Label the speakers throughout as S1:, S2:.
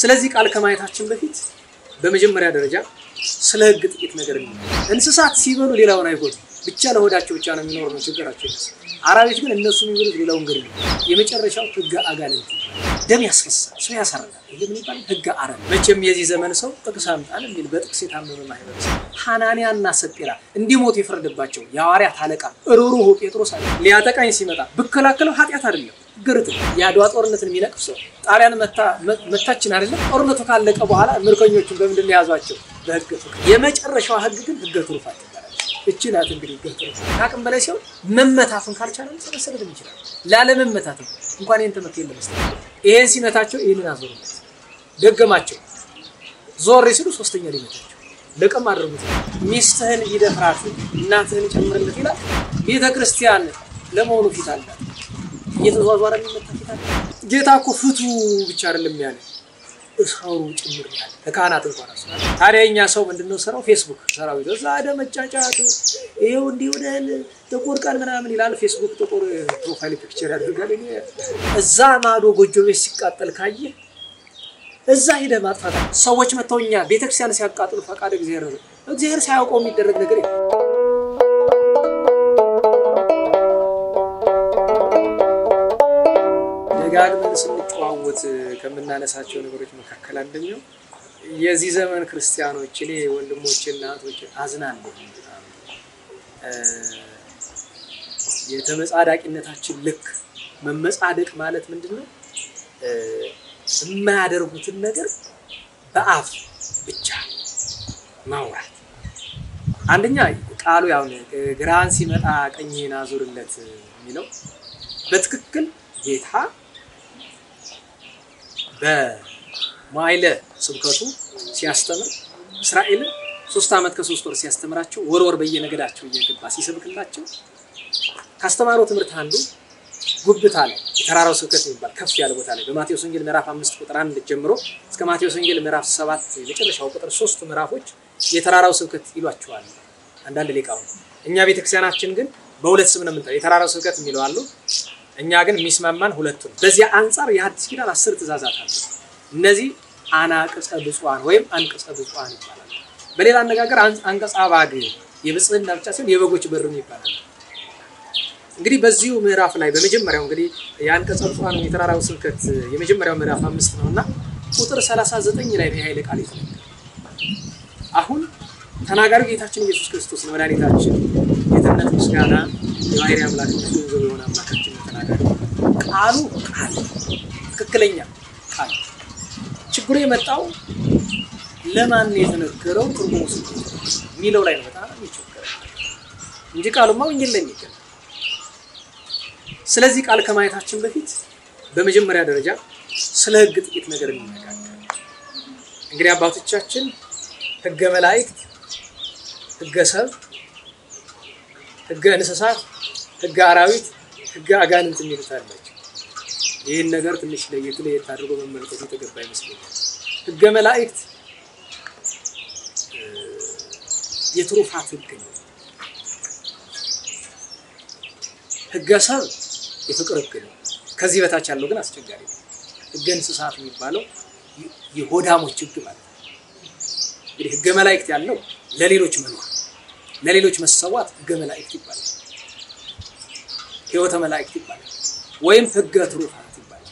S1: ስለዚህ ቃል ከማየታችን በፊት በመጀመሪያ ደረጃ ስለ ሕግ ጥቂት ነገር ነው። እንስሳት ሲበሉ ሌላውን አይጎዱ፣ ብቻ ለሆዳቸው ብቻ ነው የሚኖር ነው ችግራቸው። አራዊት ግን እነሱ የሚበሉት ሌላውን ገድ ነው። የመጨረሻው ሕገ አጋንንት ደም ያስፈሳል፣ ሰው ያሳርጋል። ይሄ ምን ይባላል? ሕገ አረም። መቼም የዚህ ዘመን ሰው ጥቅስ አምጣን የሚል በጥቅስ የታመመ ማህበረሰብ ሐናንያ እና ሰጴራ እንዲሞቱ የፈረደባቸው የሐዋርያት አለቃ ሩሩሁ ጴጥሮስ አለ ሊያጠቃኝ ሲመጣ ብከላከለው ኃጢአት አይደለም ግርት የአድዋ ጦርነትን የሚነቅፍ ሰው ጣሊያን መታችን አይደለም። ጦርነቱ ካለቀ በኋላ ምርኮኞቹን በምንድን ነው የያዟቸው? በህገ ፍቅር። የመጨረሻዋ ህግ ግን ህገ ትሩፋት ይባላል። እቺ ናት እንግዲህ ህገ ትሩፋት። ከአቅም በላይ ሲሆን መመታቱን ካልቻለ መሰለትም ይችላል። ላለመመታትም እንኳን ይህን ትምህርት የለም መስጠት ይሄን ሲመታቸው ይህንን አዞሩለት፣ ደገማቸው። ዞር ሲሉ ሶስተኛ ሊመታቸው ለቀም አድርጉት። ሚስትህን ይደፍራት እናትህን ጨምርለት ይላል። ቤተ ክርስቲያን ለመሆኑ ፊት አላት እየተዟዟረ የሚመታ ፊት አለ። ጌታ እኮ ፍቱ ብቻ አይደለም ያለ እሰሩ ጭምር ያለ ከካህናት እንኳን ራሱ። ታዲያ እኛ ሰው ምንድነው ስራው? ፌስቡክ ሰራዊት እዛ ደ መጫጫቱ ይሄው እንዲህ ወደል ጥቁር ቀን ምናምን ይላል። ፌስቡክ ጥቁር ፕሮፋይል ፒክቸር ያደርጋል። እዛ ማዶ ጎጆ ቤት ሲቃጠል ካየ እዛ ሂደ ማጥፋት። ሰዎች መጥተው እኛ ቤተክርስቲያን ሲያቃጥሉ ፈቃድ እግዚአብሔር ነው። እግዚአብሔር ሳያውቀው የሚደረግ ነገር ደጋግመን ስንጨዋወት ከምናነሳቸው ነገሮች መካከል አንደኛው የዚህ ዘመን ክርስቲያኖች እኔ ወንድሞችና እህቶች አዝናለሁ። የተመጻዳቂነታችን ልክ መመጻደቅ ማለት ምንድን ነው? የማያደርጉትን ነገር በአፍ ብቻ ማውራት። አንደኛ ቃሉ ያው ግራን ሲመጣ ቀኝህን አዙርለት የሚለው በትክክል ጌታ በማይለ ስብከቱ ሲያስተምር እስራኤልን ሶስት ዓመት ከሶስት ወር ሲያስተምራቸው ወር ወር በየነገዳቸው እየገባ ሲሰብክላቸው ካስተማረው ትምህርት አንዱ ጉብታ ላይ የተራራው ስብከት የሚባል ከፍ ያለ ቦታ ላይ በማቴዎስ ወንጌል ምዕራፍ አምስት ቁጥር አንድ ጀምሮ እስከ ማቴዎስ ወንጌል ምዕራፍ ሰባት የመጨረሻው ቁጥር ሶስቱ ምዕራፎች የተራራው ስብከት ይሏቸዋል አንዳንድ ሊቃውንት። እኛ ቤተክርስቲያናችን ግን በሁለት ስም ነው የምንጠራው። የተራራው ስብከት የሚለው አሉ እኛ ግን የሚስማማን ሁለቱ ነው። በዚያ አንጻር የሐዲስ ኪዳን አስር ትእዛዛት አሉ። እነዚህ አናቅጸ ብፁዓን ወይም አንቅጸ ብፁዓን ይባላል። በሌላ አነጋገር አንቀጸ አባግ የብጽህና ብቻ ሲሆን የበጎች በርም ይባላል። እንግዲህ በዚሁ ምዕራፍ ላይ በመጀመሪያው እንግዲህ የአንቀጸ ብፁዓን የተራራው ስብከት የመጀመሪያው ምዕራፍ አምስት ነው እና ቁጥር 39 ላይ ነው የኃይለ ቃል የተነገረው። አሁን ተናጋሪው ጌታችን ኢየሱስ ክርስቶስ ነው። መድኃኒታችን ጌትነት ምስጋና የባህሪ አምላክነት ገንዘብ የሆነ አምላካችን ተናጋሪ ቃሉ ቃል ትክክለኛ ቃል። ችግሩ የመጣው ለማን የተነገረው ትርጉሙ ስ የሚለው ላይ ነው በጣም የሚቸገረው እንጂ ቃሉማ ወንጌል ላይ የሚገኝ። ስለዚህ ቃል ከማየታችን በፊት በመጀመሪያ ደረጃ ስለ ሕግ ጥቂት ነገር እንነጋገር። እንግዲህ አባቶቻችን ሕገ መላእክት፣ ሕገ ሰብ፣ ሕገ እንስሳት፣ ሕገ አራዊት፣ ሕገ አጋንንት የሚሉት አላቸው። ይህን ነገር ትንሽ ለየት ለየት አድርጎ መመልከቱ የተገባ ይመስለኛል። ሕገ መላእክት የትሩፋት ሕግ ነው። ሕገ ሰብ የፍቅር ሕግ ነው። ከዚህ በታች ያለው ግን አስቸጋሪ ነው። ሕገ እንስሳት የሚባለው የሆዳሞች ሕግ ማለት ነው። እንግዲህ ሕገ መላእክት ያለው ለሌሎች መኖር፣ ለሌሎች መሰዋት ሕገ መላእክት ይባላል። ሕይወተ መላእክት ይባላል። ወይም ሕገ ትሩፋት ይባላል።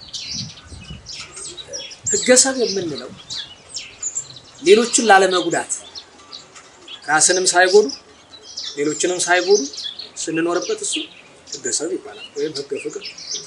S1: ሕገ ሰብ የምንለው ሌሎችን ላለመጉዳት ራስንም ሳይጎዱ ሌሎችንም ሳይጎዱ ስንኖርበት እሱ ሕገ ሰብ ይባላል ወይም ሕገ ፍቅር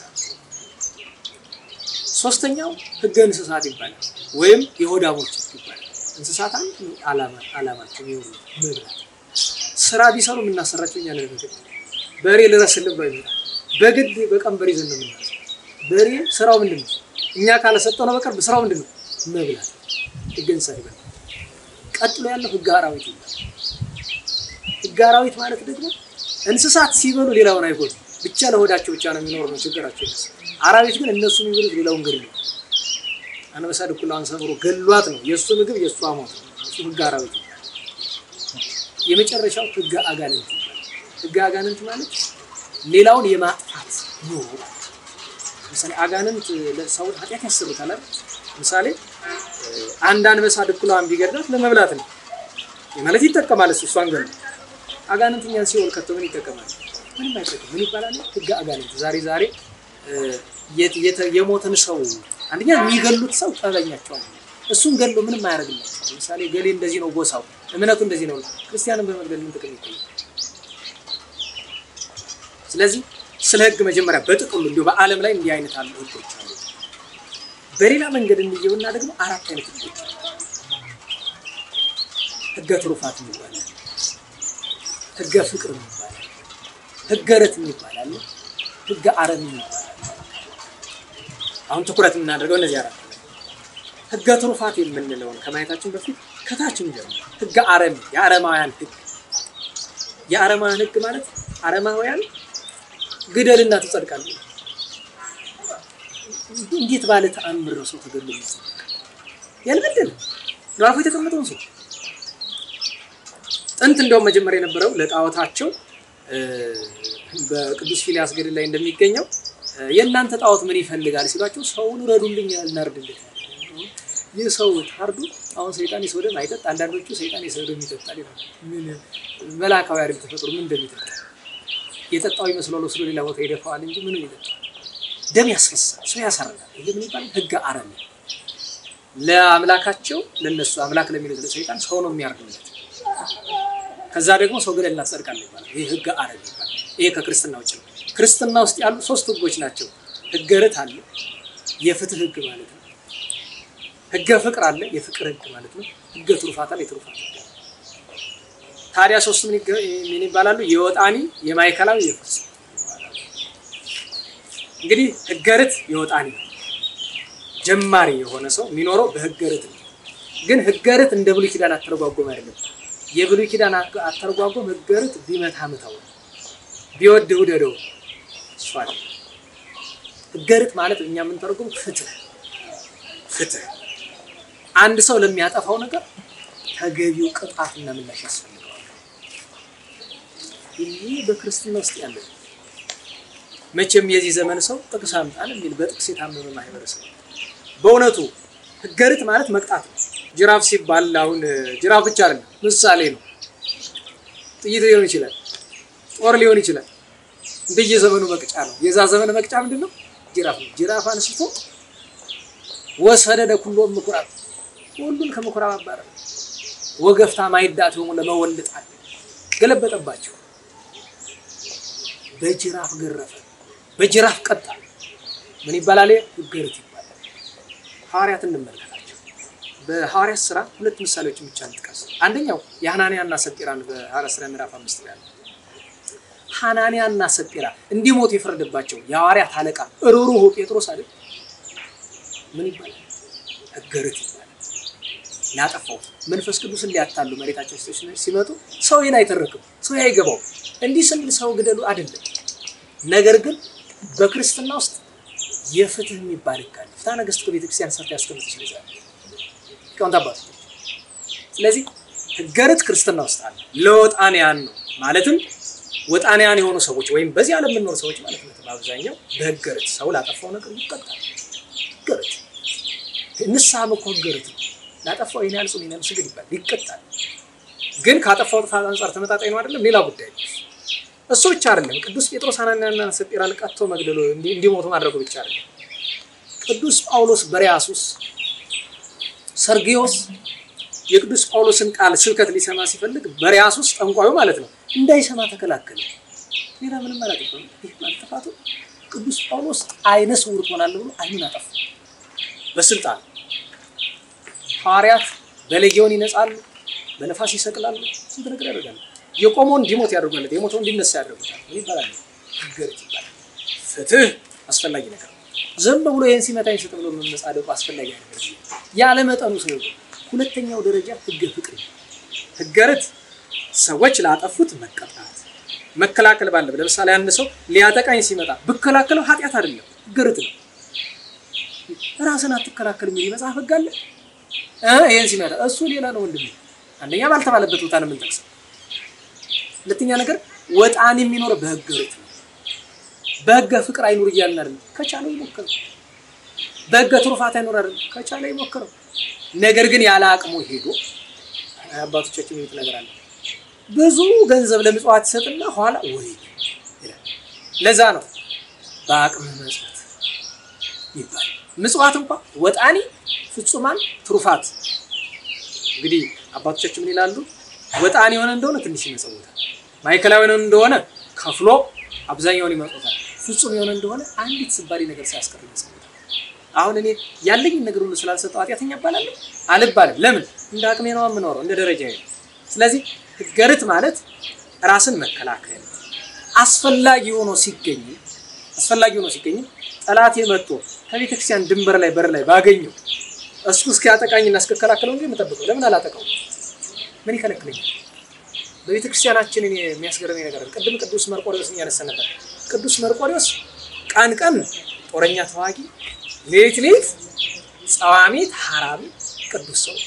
S1: ሶስተኛው ሕገ እንስሳት ይባላል ወይም የሆዳሞች ይባላል። እንስሳት አንድ ዓላማቸው የሚሆኑ መብላት፣ ስራ ቢሰሩ የምናሰራቸው እኛ ነን። በሬ ልረስልህ ብሎ ይመጣል። በግድ በቀንበር ይዘን ነው የምናስ በሬ ስራው ምንድን ነው? እኛ ካለሰጠው ነው በቀር ስራው ምንድን ነው? መብላት። ሕገ እንስሳት ይባላል። ቀጥሎ ያለው ሕገ አራዊት ይባላል። ሕገ አራዊት ማለት ደግሞ እንስሳት ሲበሉ ሌላውን አይጎዱ፣ ብቻ ለሆዳቸው ብቻ ነው የሚኖር ነው ችግራቸው። አራዊት ግን እነሱ የሚበሉት ሌላውን ገድሉ። አንበሳ ድኩላዋን ሰብሮ ገሏት ነው የእሱ ምግብ የእሱ ሞት ነው። እሱ ሕገ አራዊት ይባላል። የመጨረሻው ሕገ አጋንንት ይባላል። ሕገ አጋንንት ማለት ሌላውን የማጥፋት ኑሮ። ለምሳሌ አጋንንት ለሰውን ኃጢአት ያሰሩታል አይደል? ለምሳሌ አንድ አንበሳ ድኩላዋን ቢገድላት ለመብላት ነው ማለት ይጠቀማል። እሱ እሷን ገድሎ አጋንንት እኛን ሲኦል ከቶ ምን ይጠቀማል? ምንም አይጠቅም። ምን ይባላል? ህገ አጋንንት። ዛሬ ዛሬ የሞትን ሰው አንደኛ የሚገሉት ሰው ጠበኛቸዋል። እሱን ገድሎ ምንም አያደርግላቸው። ለምሳሌ ገሌ እንደዚህ ነው ጎሳው፣ እምነቱ እንደዚህ ነው። ክርስቲያንን በመግደል ምን ጥቅም ይገኛል? ስለዚህ ስለ ህግ መጀመሪያ በጥቅሉ እንዲሁ በዓለም ላይ እንዲህ አይነት አሉ ህጎች አሉ። በሌላ መንገድ እንየውና ደግሞ አራት አይነት ህጎች አሉ። ህገ ትሩፋት ይባላል፣ ህገ ፍቅር ይባላል፣ ህገ ረት ይባላል፣ ህገ አረም ይባላል። አሁን ትኩረት የምናደርገው እነዚህ አራት ህገ ትሩፋት የምንለውን ከማየታችን በፊት ከታችን ጀምሮ ህገ አረም የአረማውያን ህግ የአረማውያን ህግ ማለት አረማውያን ግደልና ትጸድቃለህ። እንዴት ባለ ተአምር ነው ሰው ተገድሎ የሚጸድቅ? ያልበደለ ራፉ የተቀመጠውን ሰው ጥንት እንደውም መጀመሪያ የነበረው ለጣዖታቸው በቅዱስ ፊልያስ ገድል ላይ እንደሚገኘው የእናንተ ጣዖት ምን ይፈልጋል ሲሏቸው ሰውን ረዱልኝ እናርድለት። ይህ ሰው ታርዱ አሁን ሰይጣን የሰው ደም አይጠጥ፣ አንዳንዶቹ ሰይጣን የሰው ደም ይጠጣል ይላል። ምን መላካዊ አይደል ተፈጥሮ ምን እንደሚጠጣ የጠጣው ይመስላል ወስዶ ሌላ ቦታ ይደፋዋል እንጂ ምንም ይጠጣል። ደም ያስፈሳል፣ ሰው ያሳርጋል። ይሄ ምን ይባላል? ህገ አረም። ለአምላካቸው ለነሱ አምላክ ለሚሉት ለሰይጣን ሰው ነው የሚያርግለት። ከዛ ደግሞ ሰው ገደልና ትጸድቃለህ ይባላል። ይሄ ህገ አረም ይባላል። ይሄ ከክርስትና ውጭ ነው። ክርስትና ውስጥ ያሉ ሶስት ህጎች ናቸው። ህገ ርት አለ፣ የፍትህ ህግ ማለት ነው። ህገ ፍቅር አለ፣ የፍቅር ህግ ማለት ነው። ህገ ትሩፋት አለ፣ የትሩፋት ህግ ታዲያ ሶስት ምን ምን ይባላሉ? የወጣኒ የማዕከላዊ የፍልስፍና ይባላሉ። እንግዲህ ህገ ርት የወጣኒ ጀማሪ የሆነ ሰው የሚኖረው በህገ ርት ነው። ግን ህገ ርት እንደ ብሉይ ኪዳን አተረጓጎም አይደለም። የብሉይ ኪዳን አተረጓጎም ህገ ርት ቢመታ ምታው፣ ቢወድ ውደደው እሱ አይደለም። ህገ ርት ማለት እኛ የምንተረጉም ፍትህ ፍትህ አንድ ሰው ለሚያጠፋው ነገር ተገቢው ቅጣትና ምላሽ ያስፈልጋል። ይህ በክርስትና ውስጥ ያለ መቼም የዚህ ዘመን ሰው ጥቅስ አምጣን የሚል በጥቅስ የታመመ ማህበረሰብ በእውነቱ ህገ ርት ማለት መቅጣት ነው። ጅራፍ ሲባል አሁን ጅራፍ ብቻ አይደለም፣ ምሳሌ ነው። ጥይት ሊሆን ይችላል፣ ጦር ሊሆን ይችላል። እንደየዘመኑ መቅጫ ነው። የዛ ዘመን መቅጫ ምንድን ነው? ጅራፍ ነው። ጅራፍ አንስቶ ወሰደደ ኩሎም ምኩራብ፣ ሁሉን ከምኩራብ አባረረ። ወገፍታ ማይዳት ሆሙ ለመወልጣል ገለበጠባቸው። በጅራፍ ገረፈ፣ በጅራፍ ቀጣ። ምን ይባላል? ህገ ርት ይባላል። ሐዋርያት እንመልከታቸው። በሐዋርያት ስራ ሁለት ምሳሌዎችን ብቻ እንጥቀስ። አንደኛው የሐናንያና ሰጲራን በሐዋርያት ስራ ምዕራፍ አምስት ላይ ያለ ሐናንያና ሰጲራ እንዲሞቱ የፈረደባቸው የሐዋርያት አለቃ ሩሩሁ ጴጥሮስ አይደል? ምን ይባላል? ህገ ርት ይባላል። ያጠፋው መንፈስ ቅዱስን ሊያታሉ መሬታቸው ሲመጡ ሰው ይህን አይተረክም፣ ሰው አይገባው። እንዲህ ስንል ሰው ግደሉ አይደለም። ነገር ግን በክርስትና ውስጥ የፍትህ የሚባል ህግ አለ። ፍትሐ ነገሥት ከቤተክርስቲያን ሰርታ ያስቀምጥ ይችላል ሊቃውንት አባቶች። ስለዚህ ህገ ርት ክርስትና ውስጥ አለ። ለወጣንያን ነው ማለትም ወጣንያን የሆኑ ሰዎች ወይም በዚህ ዓለም የምንኖር ሰዎች ማለት ነው። በአብዛኛው በህገ ርት ሰው ላጠፋው ነገር ይቀጣል። ህገ ርት ንስሐም እኮ ህገ ርት ነው። ላጠፋው ይህን ያህል ጹም ይህን ያህል ስግድ ይባላል፣ ይቀጣል። ግን ካጠፋው ጥፋት አንጻር ተመጣጣኝ ነው አይደለም፣ ሌላ ጉዳይ ነው። እሱ ብቻ አይደለም። ቅዱስ ጴጥሮስ ሐናንያና ሰጲራን ቀጥቶ መግደሉ እንዲሞቱ ማድረጉ ብቻ አይደለም። ቅዱስ ጳውሎስ በሪያሱስ ሰርጊዮስ የቅዱስ ጳውሎስን ቃል ስብከት ሊሰማ ሲፈልግ በሪያሱስ ጠንቋዩ ማለት ነው እንዳይሰማ ተከላከለ። ሌላ ምንም አላጠፋም። ይህ ማጥፋቱ ቅዱስ ጳውሎስ አይነ ስውር ትሆናለህ ብሎ አይኑን አጠፋ በስልጣን ሐዋርያት በሌጊዮን ይነጻሉ፣ በነፋስ ይሰቅላሉ፣ ስንት ነገር ያደርጋሉ። የቆመውን እንዲሞት ያደርጉለት፣ የሞተው እንዲነሳ ያደርጉታል። ምን ይባላል? ህገ ርት ይባላል። ፍትህ አስፈላጊ ነገር ነው። ዝም ብሎ ይህን ሲመታኝ ስጥ ብሎ መመጻደቁ አስፈላጊ ነገር ያለ መጠኑ ሰው። ሁለተኛው ደረጃ ህገ ፍቅር። ህገ ርት ሰዎች ላጠፉት መቀጣት፣ መከላከል ባለብ ለምሳሌ አንድ ሰው ሊያጠቃኝ ሲመጣ ብከላከለው ኃጢአት አይደለም፣ ህገ ርት ነው። ራስን አትከላከል የሚል መጽሐፍ ህግ አለ። ይህን ሲመጣ እሱ ሌላ ነው ወንድም። አንደኛ ባልተባለበት ቦታ ነው የምንጠቅሰው። ሁለተኛ ነገር ወጣን የሚኖር በህገ ርት ነው። በህገ ፍቅር አይኑር እያልን አይደለም። ከቻለው ይሞክር። በሕገ ትሩፋት አይኖር አይደል? ከቻለ ይሞክረው። ነገር ግን ያለ አቅሙ ሄዶ አባቶቻችን የሚሉት ነገር አለ። ብዙ ገንዘብ ለምጽዋት ይሰጥና ኋላ ወይ ይላል። ለዛ ነው በአቅም መጽዋት ይባል። ምጽዋት እንኳ ወጣኒ ፍጹማን ትሩፋት። እንግዲህ አባቶቻችን ምን ይላሉ? ወጣኒ የሆነ እንደሆነ ትንሽ ይመጸውታል። ማዕከላዊ የሆነ እንደሆነ ከፍሎ አብዛኛውን ይመጽውታል። ፍጹም የሆነ እንደሆነ አንዲት ስባሪ ነገር ሳያስቀር ይመጸውታል። አሁን እኔ ያለኝን ነገር ሁሉ ስላልሰጠው ኃጢአተኛ እባላለሁ አልባልም። ለምን? እንደ አቅሜ ነው የምኖረው፣ እንደ ደረጃ ነው። ስለዚህ ህገርት ማለት ራስን መከላከል አስፈላጊ ሆኖ ሲገኝ አስፈላጊ ሆኖ ሲገኝ ጠላቴ መጥቶ ከቤተ ክርስቲያን ድንበር ላይ በር ላይ ባገኘው እሱ እስኪያጠቃኝና እስከከላከለው እንጂ የምጠብቀው ለምን አላጠቃው? ምን ይከለክለኛል? በቤተ ክርስቲያናችን እኔ የሚያስገርመኝ ነገር አለ። ቅድም ቅዱስ መርቆሪዎስ እያነሳ ነበር። ቅዱስ መርቆሪዎስ ቀን ቀን ጦረኛ ተዋጊ፣ ሌሊት ሌሊት ጸዋሚ ሐራቢ ቅዱስ ሰው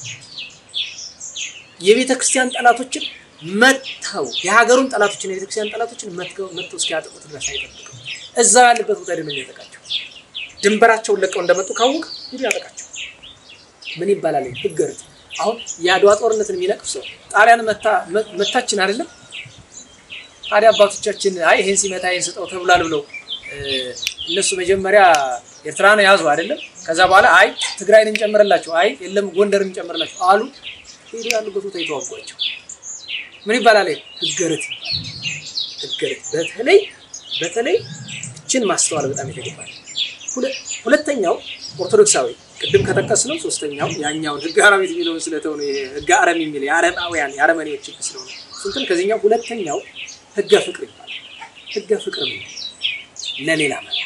S1: የቤተ ክርስቲያን ጠላቶችን መተው የሀገሩን ጠላቶችን የቤተ ክርስቲያን ጠላቶችን መተው መተው እስኪያጠቁት ድረስ አይጠብቅም። እዛው ያለበት ቦታ ደግሞ የሚያጠቃቸው ድንበራቸውን ለቀው እንደመጡ ካወቅ ሂዱ ያጠቃቸው። ምን ይባላል? ህገርት አሁን የአድዋ ጦርነትን የሚነቅፍ ሰው ጣሊያን መታችን አይደለም። ታዲያ አባቶቻችን አይ ይሄን ሲመታ ይሄን ስጠው ተብሏል ብለው እነሱ መጀመሪያ ኤርትራን ያዙ አይደለም። ከዛ በኋላ አይ ትግራይን እንጨምርላቸው፣ አይ የለም ጎንደርን እንጨምርላቸው አሉ። ሄዱ ያሉበት ቦታ የተዋጓቸው ምን ይባላል? ህገርት ህገርት። በተለይ በተለይ እችን ማስተዋል በጣም የተገባል። ሁለተኛው ኦርቶዶክሳዊ ቅድም ከጠቀስነው ሶስተኛው ያኛውን ህገ አራዊት የሚለውን ስለተው ነው ህገ አረም የሚል የአረማውያን የአረመኔዎች ህግ ስለሆነ ስንትን ከዚህኛው ሁለተኛው ህገ ፍቅር ይባላል። ህገ ፍቅር ነው ለሌላ ማለት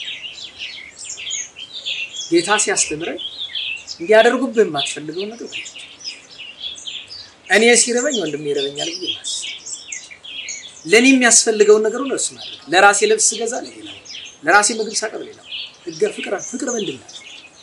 S1: ጌታ ሲያስተምረን እንዲያደርጉብህ የማትፈልገውን ነገር እኔ ሲረበኝ ወንድም ይረበኛል ብዬ ማስብ ለእኔ የሚያስፈልገውን ነገር ሁሉ እሱ ማድረግ ለራሴ ልብስ ስገዛ ለሌላው ለራሴ ምግብ ሳቀብ ሌላው ህገ ፍቅር ፍቅር ምንድን ነው?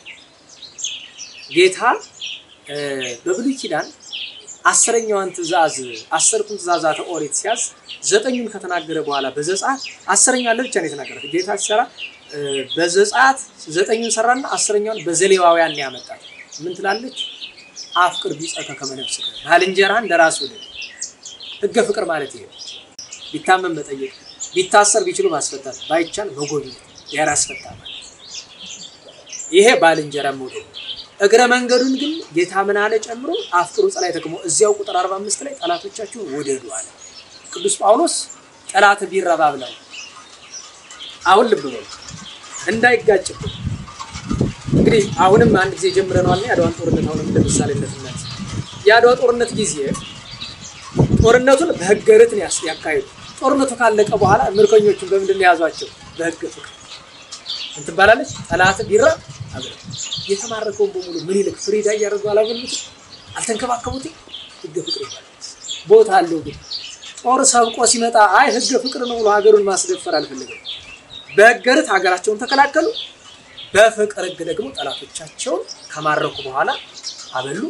S1: ጌታ በብሉይ ኪዳን አስረኛዋን ትእዛዝ አስርቱን ትእዛዛተ ኦሪት ሲያዝ ዘጠኙን ከተናገረ በኋላ በዘጸአት አስረኛ ለብቻ ነው የተናገራት። ጌታ ሲሰራ በዘጸአት ዘጠኙን ሰራና አስረኛውን በዘሌዋውያን ነው ያመጣት። ምን ትላለች? አፍቅር ቢጸከ ከመ ነፍስከ ባልንጀራህን እንደ ራስህ ውደድ። ህገ ፍቅር ማለት ይሄ ቢታመም መጠየቅ፣ ቢታሰር ቢችሉ ማስፈታት፣ ባይቻል መጎብኘት የራስ ፈታ ማለት ይሄ ባልንጀራ መውደድ። እግረ መንገዱን ግን ጌታ ምን አለ ጨምሮ አፍቅሩ ጸላእተክሙ እዚያው ቁጥር 45 ላይ ጠላቶቻችሁን ውደዱ አለ። ቅዱስ ጳውሎስ ጠላት ቢረባ ብለው አሁን ልብ በሉ እንዳይጋጭብን እንግዲህ አሁንም አንድ ጊዜ ጀምረነዋል። የአድዋን ጦርነት አሁንም እንደ ምሳሌነት እናት የአድዋ ጦርነት ጊዜ ጦርነቱን በህገ ርት ያካሄዱ። ጦርነቱ ካለቀ በኋላ ምርኮኞቹን በምንድን ነው የያዟቸው? በህገ ፍቅር እንትን ባላለች ጠላት ቢራ አብረ የተማረከውን በሙሉ ምን ይልክ ፍሪዳ እያደረጉ አላበሉት፣ አልተንከባከቡት። ህገ ፍቅር ይባላል። ቦታ አለው ግን ጦር ሰብቆ ሲመጣ አይ ህገ ፍቅር ነው ብሎ ሀገሩን ማስደፈር አልፈለገም። በህገ ርት ሀገራቸውን ተከላከሉ። በፍቅር ህግ ደግሞ ጠላቶቻቸውን ከማረኩ በኋላ አበሉ።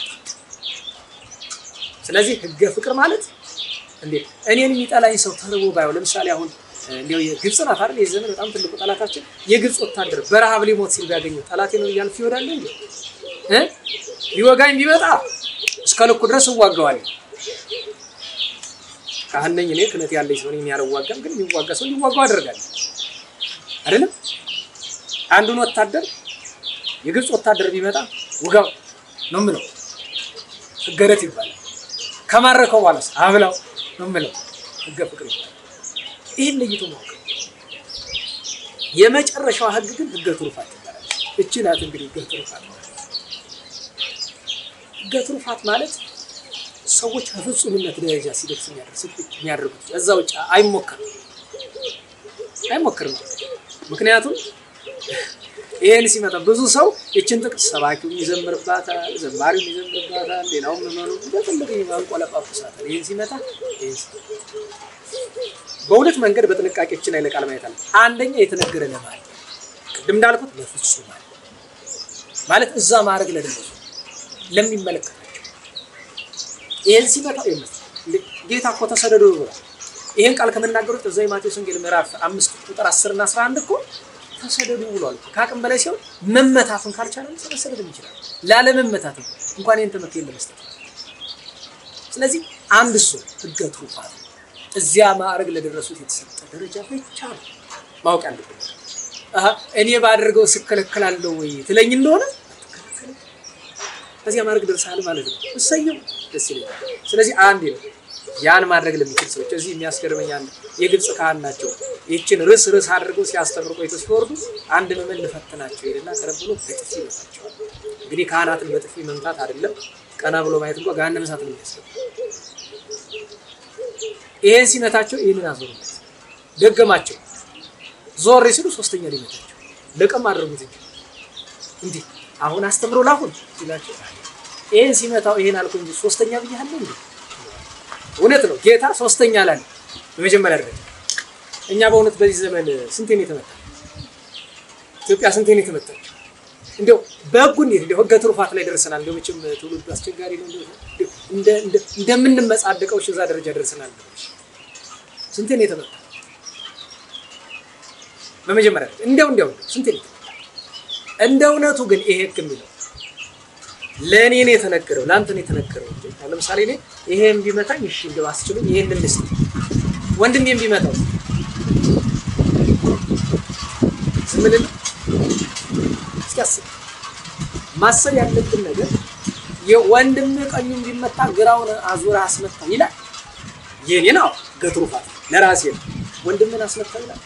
S1: ስለዚህ ህገ ፍቅር ማለት እንዴት እኔን የሚጠላኝ ሰው ተርቦ ባየው፣ ለምሳሌ አሁን እንዲያው የግብፅ ናት አይደል? የዚህ ዘመን በጣም ትልቁ ጠላታችን የግብፅ ወታደር በረሃብ ሊሞት ሲል ቢያገኘው ጠላቴ ነው እያልፍ ይወዳል እንዴ? እ ሊወጋኝ ቢመጣ እስከ ልኩ ድረስ እዋጋዋለሁ። ካህን ነኝ እኔ ክህነት ያለኝ ሰው ነኝ፣ ያልዋጋም ግን የሚዋጋ ሰው እንዲዋጋው አደርጋለሁ አይደለም አንዱን ወታደር የግብፅ ወታደር ቢመጣ ውጋው ነው የምለው። ህገ ርት ይባላል። ከማረከው በኋላ አብላው ነው የምለው። ህገ ፍቅር ይባላል። ይህን ለይቶ ማወቅ። የመጨረሻዋ ህግ ግን ህገ ትሩፋት ይባላል። እቺ ናት እንግዲህ ህገ ትሩፋት ማለት። ህገ ትሩፋት ማለት ሰዎች ከፍጹምነት ደረጃ ሲደርስ የሚያደርጉት እዛ ውጭ አይሞከርም አይሞክርም። ምክንያቱም ይሄን ሲመጣ ብዙ ሰው ይችን ጥቅስ ሰባኪው ይዘምርባታል፣ ዘማሪው ይዘምርባታል፣ ሌላውም ምመኑ በትልቅ ማንቆለጳጳሳታል። ይሄን ሲመጣ በሁለት መንገድ በጥንቃቄ ይችን ኃይለ ቃል ማየት አለ። አንደኛ የተነገረ ለማለት ቅድም እንዳልኩት ለፍጹም ማለት እዛ ማድረግ ለደረሱ ለሚመለከታቸው ይሄን ሲመጣ ጌታ እኮ ተሰደዱ ብሏል። ይሄን ቃል ከምናገሩት እዛ የማቴዎስ ወንጌል ምዕራፍ አምስት ቁጥር 10 እና 11 እኮ ተሰደዱ ብሏል። ከአቅም በላይ ሲሆን መመታቱን ካልቻለ መሰደድም ይችላል። ላለመመታት ነው እንኳን ይህን ትምህርት ለመስጠት ስለዚህ አንድ እሱ ህገ ትሩፋት እዚያ ማዕረግ ለደረሱት የተሰጠ ደረጃ ብቻ ነው ማወቅ ያለብን። እኔ ባደርገው ስከለከላለሁ ወይ ትለኝ እንደሆነ አትከለከልም። በዚያ ማድረግ ደርሰሃል ማለት ነው። እሰየው፣ ደስ ይለኛል። ስለዚህ አንድ ነው ያን ማድረግ ለሚችል ሰዎች እዚህ የሚያስገርመኝ አንድ የግብፅ ካህን ናቸው። ይህችን ርስ ርስ አድርገው ሲያስተምሩ ቆይተው ሲወርዱ አንድ ምዕመን ልፈትናቸው ሄደና ቀረብ ብሎ በጥፊ ይመታቸዋል። እንግዲህ ካህናትን በጥፊ መምታት አይደለም ቀና ብሎ ማየት እንኳ ገሃነመ እሳት ነው የሚያስገባ። ይሄን ሲመታቸው ይህንን አዞሩለት፣ ደገማቸው። ዞር ሲሉ ሶስተኛ ሊመታቸው ለቀም አድርጉት እንጂ እንዲህ አሁን አስተምሮ ላሁን ሲላቸው ይሄን ሲመታው ይሄን አልኩ እንጂ ሶስተኛ ብያለሁ እንዴ? እውነት ነው ጌታ ሶስተኛ ላለ በመጀመሪያ ደረጃ እኛ በእውነት በዚህ ዘመን ስንቴን የተመታ ኢትዮጵያ ስንቴን የተመታች እንዲያው በህጉ እንዴት እንዲያው ህገ ትሩፋት ላይ ደርሰናል። እንዲያው መቼም ትውልዱ አስቸጋሪ ነው። እንደምንመጻደቀው እዛ ደረጃ ደርሰናል። ስንቴን የተመታ በመጀመሪያ እንዲያው እንዲያው ስንቴን የተመታ እንደ እውነቱ ግን ይሄ ህግ የሚለው ለእኔ ነው የተነገረው፣ ለአንተ ነው የተነገረው። ለምሳሌ እኔ ይሄን ቢመታኝ እሺ እንደው አስችሉኝ ይሄን ልስጥ፣ ወንድሜን ቢመታው ዝም ልል? እስኪ አስብ። ማሰብ ያለብን ነገር የወንድም ቀኙን ቢመታ ግራውን አዙራ አስመታ ይላል። የኔ ነው ገትሩፋት ለራሴ ነው። ወንድምን አስመታ ይላል።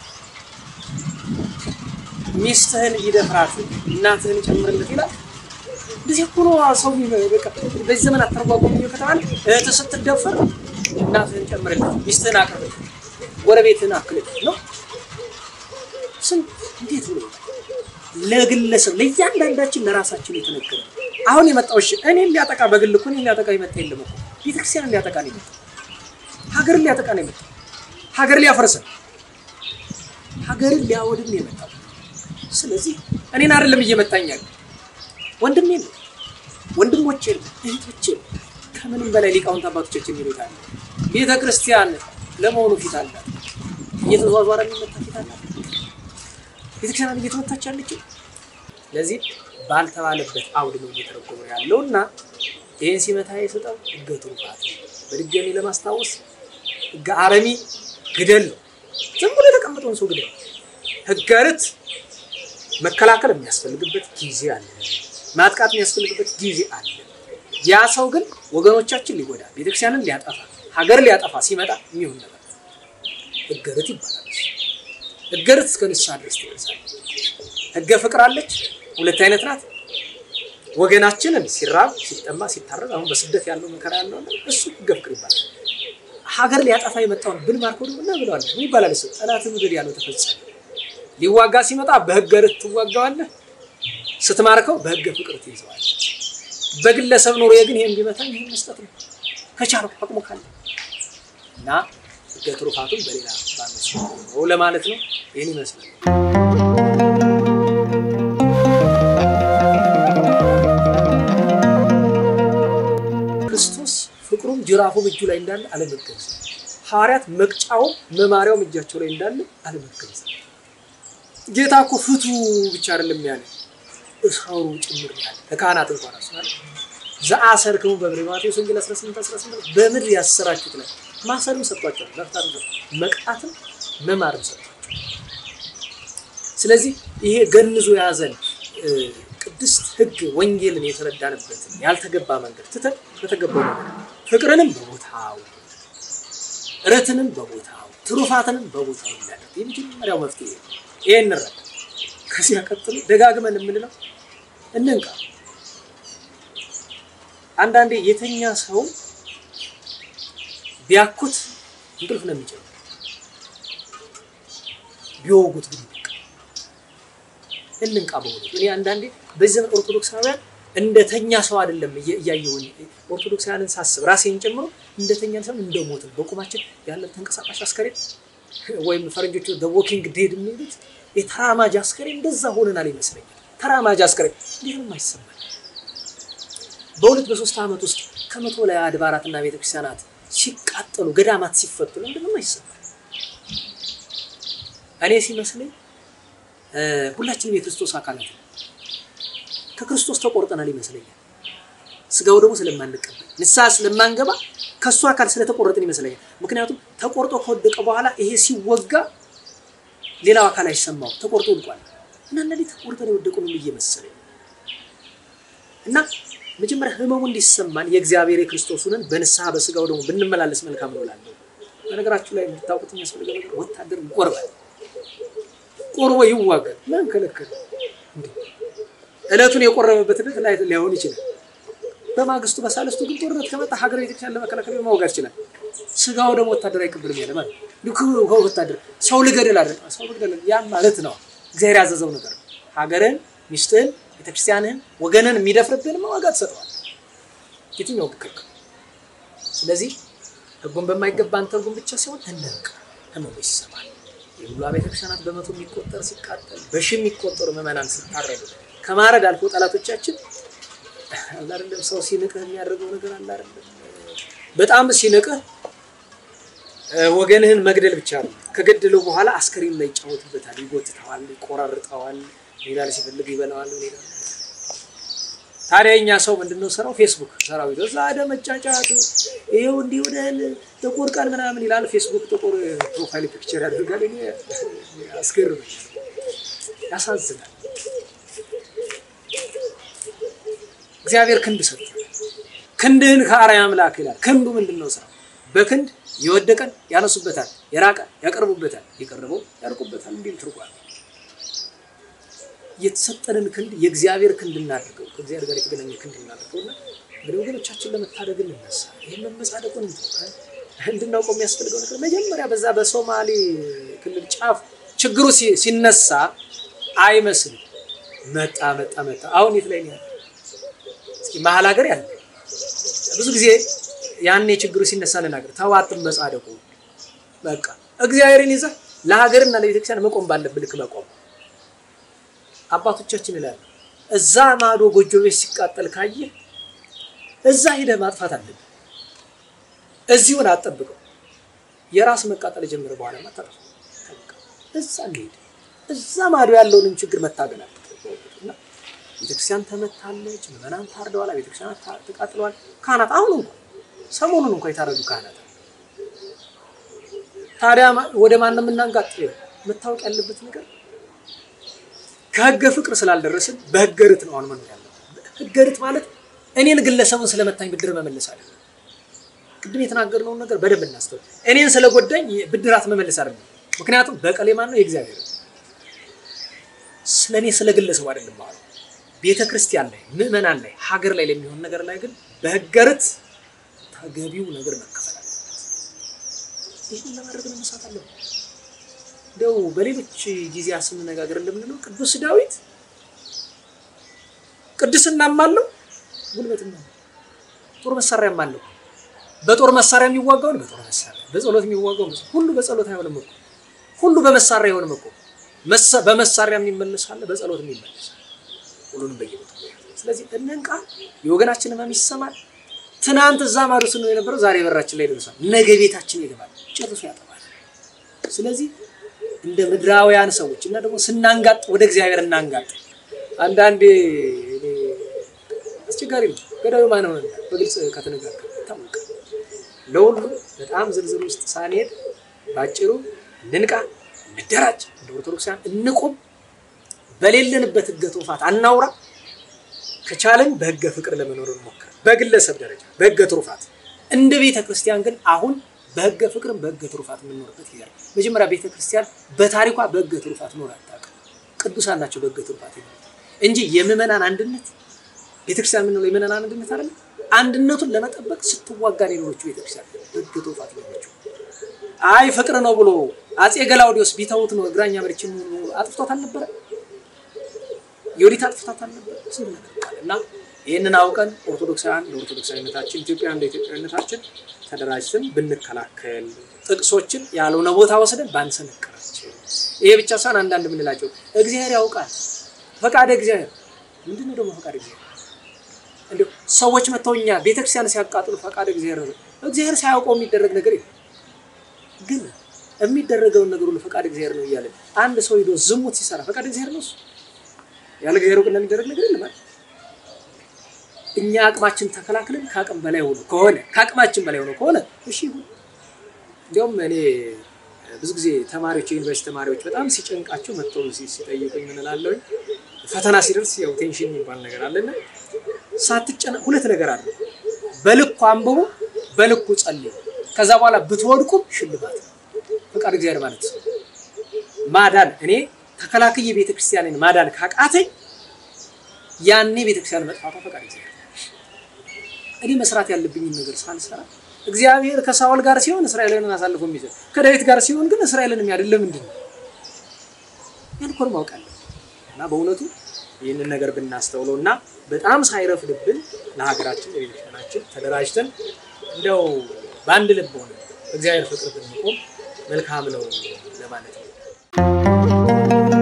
S1: ሚስትህን ይደፍራት እናትህን ጨምርለት ይላል። እንደዚህ እኮ ነው ሰው በቃ በዚህ ዘመን አተረጓጎም ከተባለ እህትህ ስትደፈር እናትህን ጨምርለት፣ ሚስትህን አቅርብለት፣ ጎረቤትህን አክልለት ነው። ስንት እንዴት ብሎ ለግለሰብ ለእያንዳንዳችን ለራሳችን የተነገረ አሁን የመጣው እሺ እኔን ሊያጠቃ በግል እኮ እኔን ሊያጠቃ የመጣ የለም እኮ ቤተክርስቲያንን ሊያጠቃ ነው የመጣው። ሀገርን ሊያጠቃ ነው የመጣው። ሀገር ሊያፈርሰን፣ ሀገርን ሊያወድም ነው የመጣው። ስለዚህ እኔን አይደለም እየመታኝ ያለ ወንድሜ ነው፣ ወንድሞቼ ነው፣ እህቶቼ ነው። ከምንም በላይ ሊቃውንት አባቶቻችን የሚሉት አለ ቤተ ክርስቲያን ለመሆኑ ፊት አላት፣ እየተዟዟረ የሚመታ ፊት አላት። ቤተክርስቲያን እየተመታች ያለችው ስለዚህ ባልተባለበት አውድ ነው እየተረጎመ ያለው እና ይህን ሲመታ የሰጠው ህገ ትሩፋት በድጋሚ ለማስታወስ ህገ አረሚ ግደል ነው። ዝም ብሎ የተቀመጠውን ሰው ግደል። ህገ ርት መከላከል የሚያስፈልግበት ጊዜ አለ። ማጥቃት የሚያስፈልግበት ጊዜ አለ። ያ ሰው ግን ወገኖቻችን ሊጎዳ ቤተክርስቲያንን ሊያጠፋ ሀገር ሊያጠፋ ሲመጣ የሚሆን ነገር ህገ ርት ይባላል። ህገ ርት እስከ ንስሐ ድረስ ትደርሳለች። ህገ ፍቅር አለች፣ ሁለት አይነት ናት። ወገናችንን ሲራብ ሲጠማ ሲታረዝ አሁን በስደት ያለው መከራ ያለው እሱ ህገ ፍቅር ይባላል። ሀገር ሊያጠፋ የመጣውን ብንማርከው ደግሞ እና ብለዋል ምን ይባላል? እሱ ጠላትን ውደድ ያለው ተፈጸመ። ሊዋጋ ሲመጣ በህገ ርት ትዋጋዋለህ፣ ስትማርከው በህገ ፍቅር ትይዘዋል። በግለሰብ ኑሮ ግን ይሄን ቢመታኝ ይሄን መስጠት ነው ከቻልኩ አቅሙ ካለ እና ህገ ትሩፋቱን በሌላ ባነሱ ነው ለማለት ነው። ይህን ይመስላል። ክርስቶስ ፍቅሩም ጅራፉም እጁ ላይ እንዳለ አለመገንዘብ፣ ሐዋርያት መቅጫውም መማሪያውም እጃቸው ላይ እንዳለ አለመገንዘብ። ጌታ እኮ ፍቱ ብቻ አይደለም ያለ እሰሩ ጭምር ያለ ለካህናት እንኳን አስናል ዘአሰርክሙ በምድር ማቴዎስ ወንጌል 18 18 በምድር ያሰራችሁት ላይ ማሰርም ሰጥቷቸዋል። መፍታትም መቅጣትም መማርም ሰጥቷቸዋል። ስለዚህ ይሄ ገንዞ የያዘን ቅድስት ሕግ ወንጌልን የተረዳንበትን ያልተገባ መንገድ ትተን በተገባው መንገድ ፍቅርንም በቦታው እረትንም በቦታው ትሩፋትንም በቦታው የሚያደርግ የመጀመሪያው መፍትሄ ይሄ እንረዳ። ከዚያ ቀጥሎ ደጋግመን የምንለው እንንቃ። አንዳንዴ የተኛ ሰው ቢያኩት እንቅልፍ ነው የሚጨምር፣ ቢወጉት ግን እንንቃ። በሆኑ እኔ አንዳንዴ በዚህ ዘመን ኦርቶዶክሳውያን እንደተኛ ሰው አይደለም እያየሁኝ ኦርቶዶክሳውያንን ሳስብ ራሴን ጨምሮ እንደተኛ ሰው እንደሞትን በቁማችን ያለን ተንቀሳቃሽ አስከሬን ወይም ፈረንጆቹ ወኪንግ ዴድ የሚሉት የተራማጅ አስከሬን እንደዛ ሆነናል ይመስለኛል። ተራማጅ አስከሬን እንዴት ነው የማይሰማል? በሁለት በሶስት ዓመት ውስጥ ከመቶ ላይ አድባራትና ቤተክርስቲያናት ሲቃጠሉ ገዳማት ሲፈቱ ለምንድን ነው የማይሰማል? እኔ ሲመስለኝ ሁላችንም የክርስቶስ አካላት ነው። ከክርስቶስ ተቆርጠናል ይመስለኛል። ስጋው ደግሞ ስለማንቀበል ንስሐ ስለማንገባ ከእሱ አካል ስለተቆረጥን ይመስለኛል። ምክንያቱም ተቆርጦ ከወደቀ በኋላ ይሄ ሲወጋ ሌላው አካል አይሰማው ተቆርጦ ወድቋል እና እነዚህ ተቆርጠን የወደቁ ነው ብዬ መሰለኝ እና መጀመሪያ ህመሙ እንዲሰማን የእግዚአብሔር የክርስቶስንን በንስሐ በስጋው ደግሞ ብንመላለስ መልካም ነው እላለሁ። በነገራችሁ ላይ የምታውቁት የሚያስፈልገው ነገር ወታደር ይቆርባል፣ ቆርቦ ይዋጋል። ማን ከለከለ? እለቱን የቆረበበት ዕለት ላይ ሊሆን ይችላል። በማግስቱ በሳልስቱ ግን ጦርነት ከመጣ ሀገር ቤተክርስቲያን ለመከላከል ማውጋት ይችላል። ስጋው ደግሞ ወታደር አይቀበልም ያለ ማለት ነው። ወታደር ሰው ልገድል አለ ሰው ልገድል ያ ማለት ነው። እግዚአብሔር ያዘዘው ነገር ነው። ሀገርን፣ ሚስትህን፣ ቤተክርስቲያንህን፣ ወገንን የሚደፍርብህን ዋጋ ትሰጠዋል። የትኛው ክክል። ስለዚህ ህጉን በማይገባን ትርጉም ብቻ ሲሆን እንንቅ ህመሙ ይሰማል። የሁሉ ቤተክርስቲያናት በመቶ የሚቆጠር ሲቃጠል በሺ የሚቆጠሩ ምዕመናን ሲታረዱ ከማረድ አልፎ ጠላቶቻችን አለ አይደለም ሰው ሲንቅህ የሚያደርገው ነገር አለ አይደለም። በጣም ሲንቅህ ወገንህን መግደል ብቻ ነው። ከገደለው በኋላ አስከሬን ላይ ይጫወትበታል፣ ይጎትተዋል፣ ይቆራርጠዋል፣ ሌላ ሲፈልግ ይበላዋል። ሌላ ታዲያ እኛ ሰው ምንድነው ስራው? ፌስቡክ ሰራዊት እዛ ደ መጫጫቱ ይሄው እንዲህ ወደህል ጥቁር ቀን ምናምን ይላል። ፌስቡክ ጥቁር ፕሮፋይል ፒክቸር ያደርጋል። እኔ አስገርመኝ፣ ያሳዝናል። እግዚአብሔር ክንድ ሰጥቷል። ክንድህን ከአርአያ አምላክ ይላል። ክንዱ ምንድን ነው ስራው? በክንድ የወደቀን ያነሱበታል፣ የራቀ ያቀርቡበታል፣ የቀረበው ያርቁበታል እንዲል ትርጓሜ። የተሰጠንን ክንድ የእግዚአብሔር ክንድ እናድርገው፣ ከእግዚአብሔር ጋር የተገናኘ ክንድ እናድርገውና እንግዲህ ወገኖቻችን ለመታደግ እንነሳ። ይህን መመጻደቁን እንድናውቀው የሚያስፈልገው ነገር መጀመሪያ በዛ በሶማሌ ክልል ጫፍ ችግሩ ሲነሳ አይመስልም። መጣ መጣ መጣ። አሁን የት ላይ ነው ያለ? እስኪ መሀል ሀገር ያለ ብዙ ጊዜ ያኔ ችግሩ ሲነሳ ልናገር ተዋጥም መጻደቁ በቃ እግዚአብሔርን ይዘህ ለሀገርና ለቤተክርስቲያን መቆም ባለብህ ልክ መቆም። አባቶቻችን ይላሉ እዛ ማዶ ጎጆ ቤት ሲቃጠል ካየህ እዛ ሂደህ ማጥፋት አለብህ። እዚሁን አትጠብቀው። የራስ መቃጠል የጀመረ በኋላ ማታጠፋ እዛ እንሄድ እዛ ማዶ ያለውንም ችግር መታገል አለ። ቤተክርስቲያን ተመታለች፣ ምዕመናን ታርደዋል፣ ቤተክርስቲያን ተቃጥለዋል። ካህናት አሁን እንኳን ሰሞኑን እንኳን የታረዱ ካህናት ታዲያ ወደ ማን ነው የምናንጋጥለው? መታወቅ ያለበት ነገር ከህገ ፍቅር ስላልደረስን በህገ ርት ነው አሁን መኖር ያለብን። ህገ ርት ማለት እኔን ግለሰቡን ስለመታኝ ብድር መመለስ አለ። ቅድም የተናገርነውን ነገር በደንብ እናስተውል። እኔን ስለጎዳኝ ብድራት መመለስ አይደለም። ምክንያቱም በቀሌ ማን ነው? የእግዚአብሔር ስለ እኔ ስለ ግለሰቡ አይደለም ማለት ቤተ ክርስቲያን ላይ ምዕመናን ላይ ሀገር ላይ ለሚሆን ነገር ላይ ግን በህገ ርት ተገቢው ነገር መከፈል አለበት። ይህን ለማድረግ መነሳት አለብን። እንደው በሌሎች ጊዜያት ስንነጋገር እንደምንለው ቅዱስ ዳዊት ቅድስናም አለው ጉልበትም አለው ጦር መሳሪያም አለው። በጦር መሳሪያ የሚዋጋውን በጦር መሳሪያ፣ በጸሎት የሚዋጋውን ሁሉ በጸሎት አይሆንም እኮ ሁሉ በመሳሪያ አይሆንም እኮ በመሳሪያ የሚመለስ አለ፣ በጸሎት የሚመለስ ሁሉንም በየቦታው ስለዚህ እንንቃ። የወገናችን ህመም ይሰማል። ትናንት እዛ ማዶ ስንሆን የነበረው ዛሬ በራችን ላይ ደርሷል። ነገ ቤታችን ይገባል፣ ጨርሶ ያጠፋል። ስለዚህ እንደ ምድራውያን ሰዎች እና ደግሞ ስናንጋጥ ወደ እግዚአብሔር እናንጋጥ። አንዳንዴ አስቸጋሪ ነው። ገዳዩ ማን ሆነ በግልጽ ከተነጋገር ይታወቃል። ለሁሉ በጣም ዝርዝር ውስጥ ሳንሄድ ባጭሩ እንንቃ፣ እንደራጅ፣ እንደ ኦርቶዶክሳውያን እንቁም። በሌለንበት ህገ ትሩፋት አናውራ። ከቻለን በህገ ፍቅር ለመኖር እንሞክር፣ በግለሰብ ደረጃ በህገ ትሩፋት። እንደ ቤተ ክርስቲያን ግን አሁን በህገ ፍቅርም በህገ ትሩፋት የምንኖርበት ጊዜ ነው። መጀመሪያ ቤተ ክርስቲያን በታሪኳ በህገ ትሩፋት ኖር አታውቅም። ቅዱሳን ናቸው በህገ ትሩፋት ይኖሩት እንጂ የምዕመናን አንድነት ቤተክርስቲያን የምንለው የምዕመናን አንድነት አይደለም። አንድነቱን ለመጠበቅ ስትዋጋ የኖሮችው ቤተክርስቲያን በህገ ትሩፋት ኖሮችው። አይ ፍቅር ነው ብሎ አጼ ገላውዲዮስ ቢተውት ነው እግራኛ መሪችን አጥፍቶት አልነበረ የወዲት አጥፍታት አልነበረ ስንት ነገር ቃል እና ይህንን አውቀን ኦርቶዶክሳውያን ለኦርቶዶክሳዊነታችን ኢትዮጵያ እንደ ኢትዮጵያዊነታችን ተደራጅተን ብንከላከል ጥቅሶችን ያልሆነ ቦታ ወስደን ባንሰነቅራቸው። ይሄ ብቻ ሳይሆን አንዳንድ የምንላቸው እግዚአብሔር ያውቃል። ፈቃደ እግዚአብሔር ምንድን ነው ደግሞ ፈቃደ እግዚአብሔር? እንዲሁ ሰዎች መጥተው እኛ ቤተክርስቲያን ሲያቃጥሉ ፈቃደ እግዚአብሔር ነው። እግዚአብሔር ሳያውቀው የሚደረግ ነገር የለም። ግን የሚደረገውን ነገር ሁሉ ፈቃድ እግዚአብሔር ነው እያለን አንድ ሰው ሂዶ ዝሙት ሲሰራ ፈቃድ እግዚአብሔር ነው እሱ ያለ እግዚአብሔር እውቅና የሚደረግ ነገር የለም አይደል? እኛ አቅማችን ተከላክለን ከአቅም በላይ ሆኖ ከሆነ ከአቅማችን በላይ ሆኖ ከሆነ እሺ ይሁን። እንዲያውም እኔ ብዙ ጊዜ ተማሪዎች የዩኒቨርሲቲ ተማሪዎች በጣም ሲጨንቃቸው መጥተው ሲ- ሲጠይቁኝ ምን እላለሁኝ፣ ፈተና ሲደርስ ያው ቴንሽን የሚባል ነገር አለና ሳትጨነ ሁለት ነገር አለ። በልኩ አንብቡ፣ በልኩ ጸልዩ። ከዛ በኋላ ብትወድቁም ሽልማት ነው። ፈቃድ እግዚአብሔር ማለት ነው። ማዳን እኔ ተከላክዬ ቤተክርስቲያንን ማዳን ካቃተኝ ያኔ ቤተክርስቲያን መጥፋቷ ፈቃድ እግዚአብሔር ነው። እኔ መስራት ያለብኝን ነገር ሳልሰራ እግዚአብሔር ከሳውል ጋር ሲሆን እስራኤልን አሳልፎ የሚሰጥ ከዳዊት ጋር ሲሆን ግን እስራኤልን የሚያድን ለምንድን ነው? ያን ኮር ማወቅ አለብን እና በእውነቱ ይህንን ነገር ብናስተውለው እና በጣም ሳይረፍድብን ለሀገራችን ለቤተክርስቲያናችን ተደራጅተን እንደው በአንድ ልብ ሆነ እግዚአብሔር ፍቅር ብንቆም መልካም ነው ለማለት ነው።